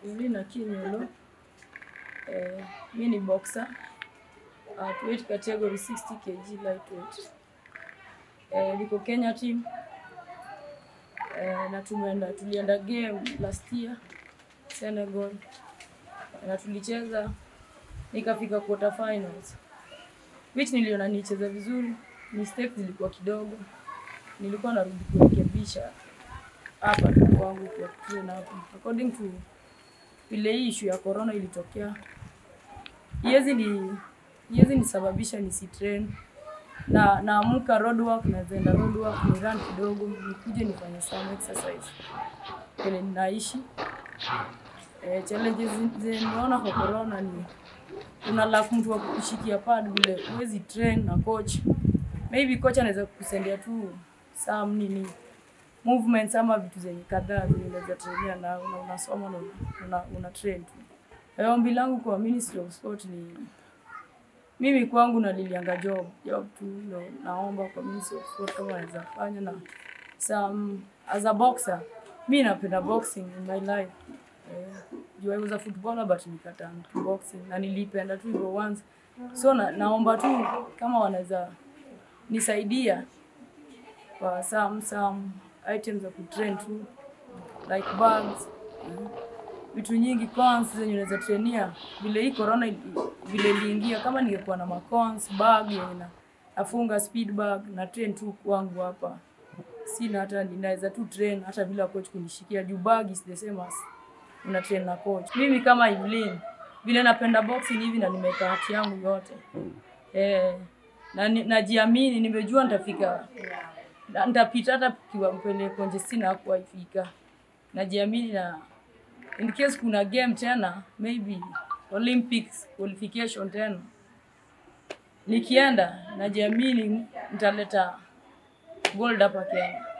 Evelina Kinyolo. Eh, mi ni boxer at weight category 60 kg lightweight. Eh, niko Kenya team. Eh, na tumeenda tulienda game last year Senegal na tulicheza nikafika quarter finals which niliona nicheza vizuri, mistakes zilikuwa kidogo, nilikuwa narudi kurekebisha hapa tu kwangu kwa train hapa according to vile hii issue ya corona ilitokea, iwezi ni iwezi nisababisha nisitrain na naamka road work, naenda road work, ni run kidogo, nikuje nifanye some exercise kwenye ninaishi. Eh, challenges zenye nimeona kwa corona ni una lack mtu wa kukushikia pad vile huwezi train na coach. Maybe coach anaweza kukusendia tu some nini movements ama vitu zenye kadhaa zenye unaweza trainia na una, unasoma na una, una, una train tu. Eh, Ombi langu kwa Ministry of Sport ni mimi kwangu nalilianga job job tu ndo naomba kwa Ministry of Sport kama wanaweza fanya na some as a boxer mi napenda boxing in my life eh, juu I was a footballer but nikata boxing na nilipenda tu hivyo once so na, naomba tu kama wanaweza nisaidia kwa some some items za kutrain tu like bags mm, vitu nyingi cons zenye unaweza trainia vile hii corona ili- vile iliingia kama ningekuwa na macons bag yenye na nafunga speed bag na train tu kwangu hapa sina hata ninaweza tu train hata bila coach kunishikia juu bag is the same as una train na coach mimi kama Evelyn vile napenda boxing hivi na nimeweka hati yangu yote eh, na ni- najiamini nimejua nitafika na- nitapita hata kiwa mpele konje sina hakuwa ifika najiamini na in case kuna game tena maybe Olympics qualification tena nikienda najiamini nitaleta gold hapa Kenya